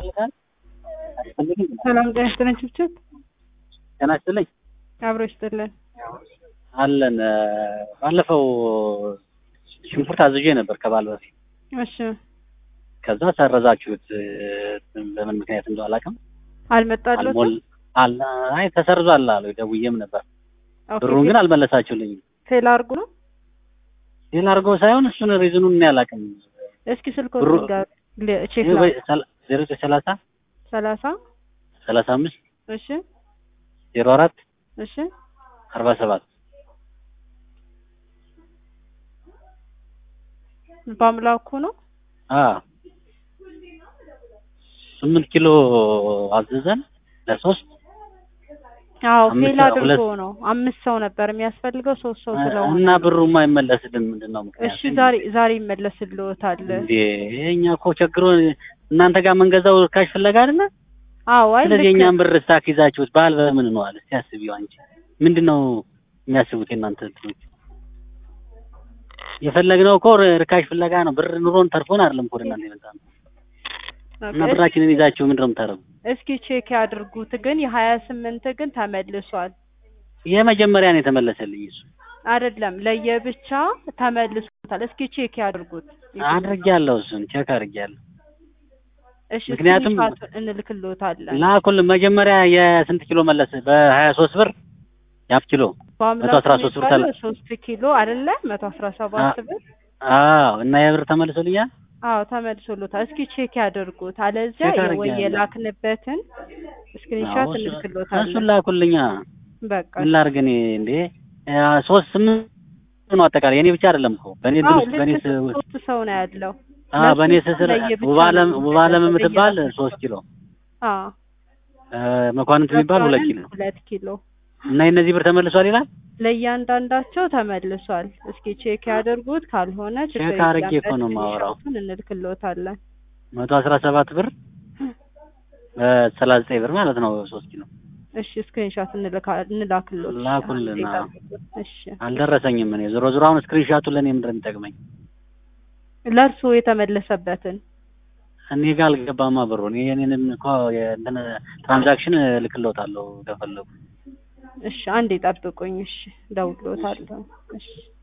ያስፈልጋል አያስፈልግም? ሰላም ጤና ይስጥልን ችብችብ ጤና ይስጥልኝ አብሮ ይስጥልን። አለን እ፣ ባለፈው ሽንኩርት አዝዤ ነበር ከባል በፊት እሺ ከዛ ሰረዛችሁት እ፣ በምን ምክንያት እንደው አላውቅም። አልመጣልዎትም? አልሞል አል አይ ተሰርዟል አሉ ደውዬም ነበር። ኦኬ፣ ብሩን ግን አልመለሳችሁልኝም። ፌል አድርጉ ነው። ሌላ አድርጎ ሳይሆን እሱን ሪዝኑን እኔ አላውቅም። እስኪ ስልክዎት ብሩ- ንገሩ። ለ- ቼክ ይህ ወይ ላድርግ። ሰላ- ዜሮ ዘጠኝ ሰላሳ ሰላሳ ሰላሳ አምስት እሺ ዜሮ አራት እሺ አርባ ሰባት በአምላኩ ነው። አ ስምንት ኪሎ አዘዘን ለሶስት አዎ አምስት ፌል ሰው- አድርጎ ሁለት- ነው። አምስት ሰው ነበር የሚያስፈልገው ሶስት ሰው ስለሆነ እና ብሩ የማይመለስልን ምንድን ነው ምክንያቱ? እሺ ዛሬ ዛሬ ይመለስልዎታል። እንዴ እኛ እኮ ቸግሮ እናንተ ጋር መንገዛው ርካሽ ፍለጋ አይደለ? አዎ አይ ስለዚህ ልክ የእኛን ብር ስታክ ይዛችሁት በዓል በምን ነው አለ። እስቲ አስቢው አንቺ ምንድን ነው የሚያስቡት የእናንተ እንትኖች? የፈለግነው እኮ ርካሽ ፍለጋ ነው። ብር ኑሮን ተርፎን አይደለም እኮ ወደ እናንተ የመጣ ነው። እና ኦኬ፣ ብራችንን ይዛችሁ ምንድን ነው የምታደርጉ? እስኪ ቼክ ያድርጉት። ግን የሀያ ስምንት ግን ተመልሷል የመጀመሪያ ነው የተመለሰልኝ እሱ አይደለም ለየብቻ ተመልሶታል። እስኪ ቼክ ያድርጉት። አድርጌያለሁ። እሱን ቼክ አድርጌያለሁ። እሺ ምክንያቱም- ስክሪንሻቱን እንልክልዎታለን። ላኩልን መጀመሪያ የስንት ኪሎ መለስ? በሀያ ሶስት ብር ያፍ ኪሎ በአምላኩ መቶ አስራ ሶስት ብር የሚባለው ተለ- ሶስት ኪሎ አይደለ መቶ አስራ ሰባት ብር አዎ እና የብር ተመልሶልኛል። አዎ ተመልሶሎታል። እስኪ ቼክ ያድርጉት። አለዚያ ቼክ ወይ አድርጌያለሁ። የላክንበትን ስክሪንሻት አዎ፣ እሱ- እንልክልዎታለን። እሱን ላኩልኛ። በቃ ምን ላድርግ እኔ እንዴ ያ ሶስት ስምንት ነው አጠቃላይ የኔ ብቻ አይደለም እኮ በእኔ አዎ ድርስ በእኔ ልክ ስ- ሶስት ሰው ነው ያለው። አ ለሱ በእኔ ስስር ለየብቻ ውባለም ነው ውባለም የሚደረገው፣ የምትባል ለየራሳቸው። ሶስት ኪሎ አዎ እ፣ መኳንንት የሚባል ሁለት ኪሎ ሁለት ኪሎ እና የእነዚህ ብር ተመልሷል ይላል። ለእያንዳንዳቸው ተመልሷል። እስኪ ቼክ ያድርጉት። ካልሆነ ችግር ቼክ አድርጌ የለም፣ እኮ ነው የማወራው። ስክሪንሾቱን እንልክልዎታለን። መቶ አስራ ሰባት ብር ሰላሳ ዘጠኝ ብር ማለት ነው ሶስት ኪሎ እሺ ስክሪንሾት እንልካ- እንላክልዎት። ላኩልን። እሺ፣ አዎ። ይጠብቁት። እሺ አልደረሰኝም። እኔ ዞሮ ዞሮ አሁን ስክሪንሻቱን ለእኔ ምንድን ነው የሚጠቅመኝ? ለእርስዎ የተመለሰበትን እኔ ጋር አልገባማ ብሩ። እኔ የኔንም እኮ የእንትን ትራንዛክሽን እልክልዎታለሁ ከፈለጉ። እሺ አንዴ ጠብቁኝ። እሺ እደውልልዎታለሁ። እሺ